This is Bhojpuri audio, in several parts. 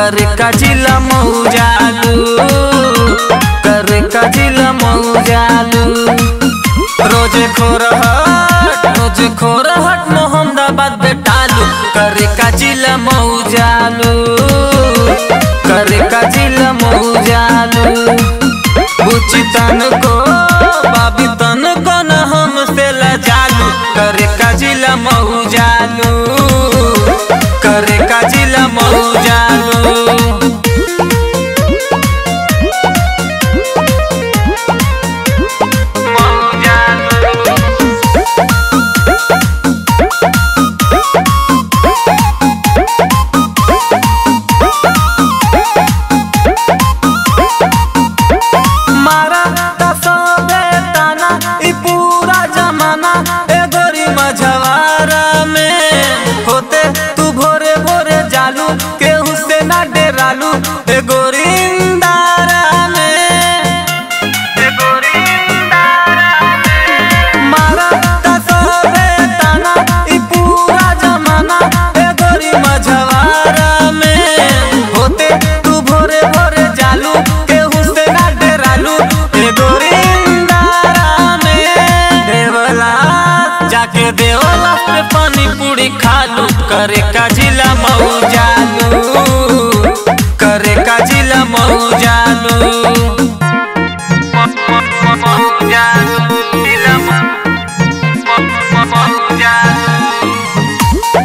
करे का जिला मऊजालू करे का जिला मऊजालू रोजे खोरहट रोजे खोरहट मोहम्मदाबाद बेटालू करे का जिला मऊजालू करे का जिला मऊजालू बुची तन को बाबी तन को न हमसे लजालू करे का जिला मऊजालू करे का जिला मऊजालू मारा तसबे ताना ई पूरा जमाना ए गोरी मझवारा में होते तू भोरे भोरे जालू केहू से ना डेरालू ए गोरी इंदारा में ए गोरी इंदारा में मारा तसबे ताना ई पूरा जमाना ए गोरी मझवारा में होते तू भोरे भोरे जालू केहू से ना डेरालू ए गोरी इंदारा में देवला जाके देवला पे पानी पूरी खालू करे का जिला मऊ जालू करे का जिला मऊ जालू जिला मऊ जालू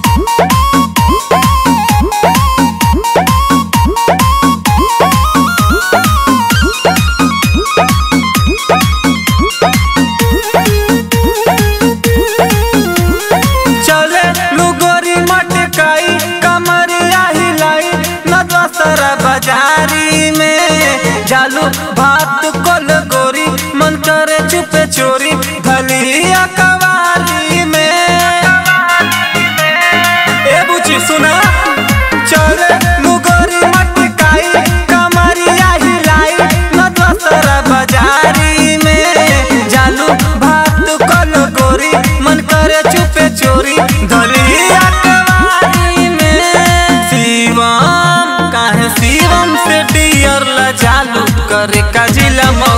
चले लुगोरी मटकाई कमरिया हिलाई न दोसरा बाजारी में जालू भात कोल गोरी मन करे चुपे चोरी भलिया कवाली में ए बुची सुना चले लुगोरी मटकाई कमरिया हिलाई न दोसरा बाजारी में जालू भात कोल गोरी मन करे चुपे चोरी धलिया कवाली में शिवम काहे शिवम से डियर ला जालू करे का जिला मऊ